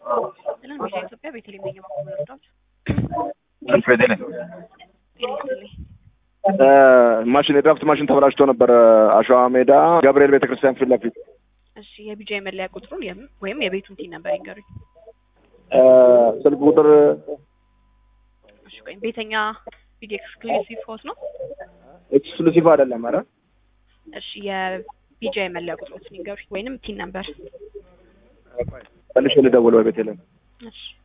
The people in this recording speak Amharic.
ስለን ቪዛ ኢትዮጵያ ቤተልሔም ነኝ በኩል ረዳት አልፍሬድ ነኝ። ጤና ይስጥልኝ። ማሽን የድራፍት ማሽን ተበላሽቶ ነበር አሸዋ ሜዳ ገብርኤል ቤተክርስቲያን ፊት ለፊት እሺ የቢጃ የመለያ ቁጥሩን የም- ወይም የቤቱን ቲን ነበር ይንገሩኝ። ስልክ ቁጥር እሺ ወይም ቤተኛ ቪዲዮ ኤክስክሉሲቭ ሆስ ነው። ኤክስክሉሲቭ አይደለም። ኧረ እሺ የቢጃ የመለያ ቁጥሮችን ይንገሩኝ ወይንም ቲን ነበር። መልሼ ልደውል ወይ ቤተልሔም እሺ